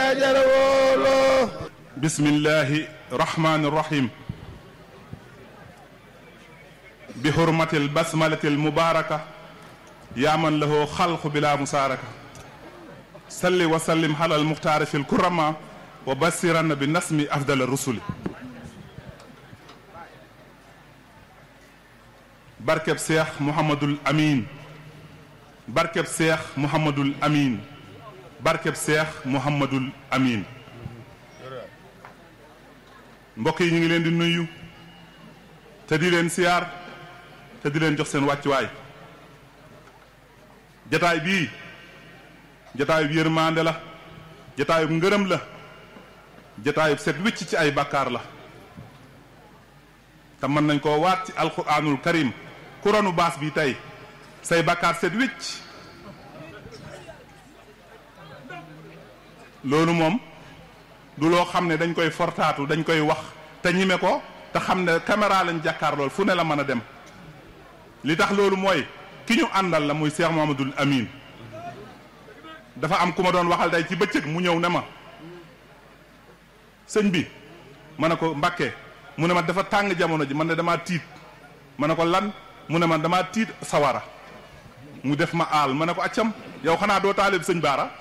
yaa jara wooloo bismillahi rahmani rahim bi hurmati albasmalati almubaraka yaa man lahu xalqu bila musaaraka salli wa sallim ala almuxtaari fi lkurama wa basiranna bi nasmi afdal rusuli barkeb seex muhammadul amin barkeb seex muhammadul amin barkeb seex muhammadul amin mbokk yi ñu ngi leen di nuyu te di leen siyaar te di leen jox seen wàccuwaay jataay bii jataayub yërmande la jataayub ngërëm la jataayub set wicc ci ay bàkkaar la te mën nañ koo waat ci alquranul karim kuranu baas bi tey say bàkkaar set wicc loolu moom du loo xam ne dañ koy fortaatu dañ koy wax te ñime ko te xam ne caméra lañ jàkkaar lool fu ne la mën a dem li tax loolu mooy ki ñu àndal la muy Cheikh Mouhamadoul Amine dafa am ku ma doon waxal day ci bëccëg mu ñëw ne ma sëñ bi ma ne ko Mbàkke mu ne ma dafa tàng jamono ji man ne damaa tiit ma ne ko lan mu ne ma damaa tiit sawara mu def ma aal ma ne ko accam yow xanaa doo taalib sëñ Baara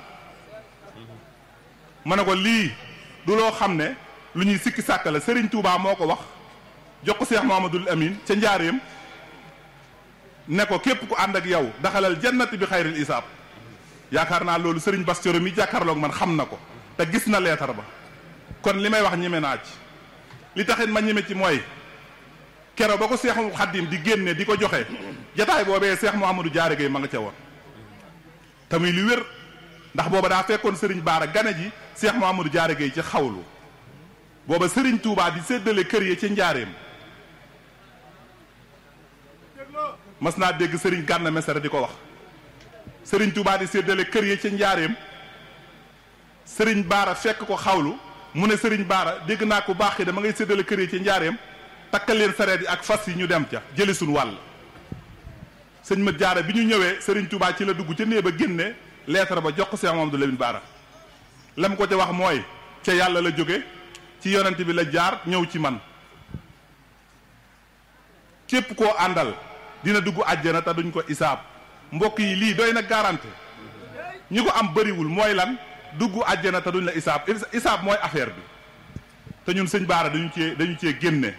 ma ne ko lii du loo xam ne lu ñuy sikki sàkk la Serigne Touba moo ko wax jox ko Cheikh Mouhamadoul Amine ca njaareem ne ko képp ku ànd ak yow daxalal jannati bi xayril isaab yaakaar naa loolu Serigne Bass Thioro mi jàkkaarloog man xam na ko te gis na leetar ba kon li may wax ñeme naa ci li taxit ma ñeme ci mooy kero ba ko Seexul Xaddim di génne di ko joxe jataay boobee Seex Mouhamadou Diarra Gueye ma nga ca woon te muy lu wér ndax booba daa fekkoon Serigne Baara gane ji Seex Mouhamadou Diarra Gueye ci xawlu booba Serigne Touba di séddale kër yi ci njaareem mas naa dégg Serigne Gànna Mesere di ko wax Serigne Touba di séddale kër yi ci njaareem Serigne Baara fekk ko xawlu mu ne Serigne Baara dégg naa ko baax yi dama ngay séddale kër yi ci njaareem takkal leen sareet yi ak fas yi ñu dem ca jëli suñ wàll sëñ ma jaara bi ñu ñëwee Serigne Touba ci la dugg ca néeg ba génne lettre ba jox ko Cheikh Mamadou Lamine Baara lam ko ca wax mooy ca yàlla la jóge ci yonent bi la jaar ñëw ci man képp koo àndal dina dugg àjjana te duñ ko isaab mbokk yi lii doy na garanti ñi ko am bëriwul mooy lan dugg àjjana te duñ la isaab isaab mooy affaire bi te ñun sëñ Baara dañu cee dañu cee génne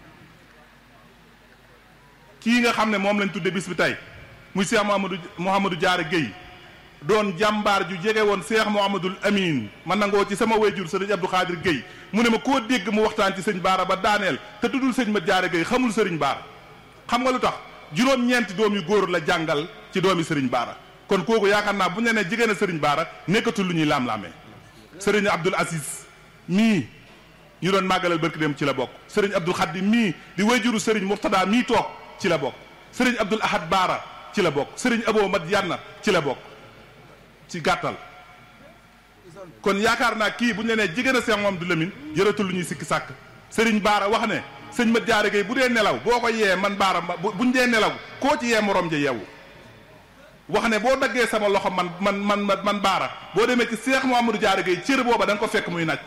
kii nga xam ne moom lañ tudde bis bi tey muy Cheikh Mouhamadou Mouhamadou Diarra Gueye doon jàmbaar ju jege woon Cheikh Mouhamadoul Amine man nangoo ci sama wayjur sëriñ Abdou Khadir Gueye mu ne ma koo dégg mu waxtaan ci sëñ Baara ba daaneel te tuddul sëñ ma Diarra Gueye xamul sëriñ Baara xam nga lu tax juróom-ñeenti doom yu góor la jàngal ci doomi sëriñ Baara kon kooku yaakaar naa bu ñu nee jigéen a sëriñ Baara nekkatul lu ñuy laam-laamee sëriñ Abdoul Aziz mii ñu doon màggalal barki dem ci la bokk sëriñ Abdoul Khadim mii di wayjuru sëriñ Mourtada mii toog ci la bokk sëriñ Abdoul Ahad Baara ci la bokk sëriñ Abo Mat Yanna ci la bokk ci gàttal kon yaakaar naa kii bu ñu nee jigéen a Cheikh Mouhamadoul Amine jërëtul lu ñuy sikki sàkk sëriñ Baara wax ne sëñ Mat Diarra Gueye bu dee nelaw boo ko yee man Baara buñ dee nelaw koo ci yee morom ja yeewu wax ne boo daggee sama loxo man man man man Baara boo demee ci Cheikh Mouhamadou Diarra Gueye cër booba da nga ko fekk muy nàcc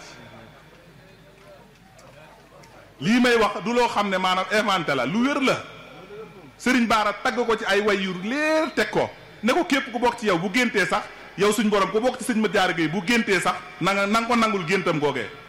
lii may wax du loo xam ne maanaam inventé la lu wér la sëriñ Baara tagg ko ci ay way yu leer teg ko ne ko képp ku bokk ci yow bu géntee sax yow suñ borom ku bokk ci sëñ Mat Diarra Gueye bu géntee sax na nga na nga ko nangul géntam googee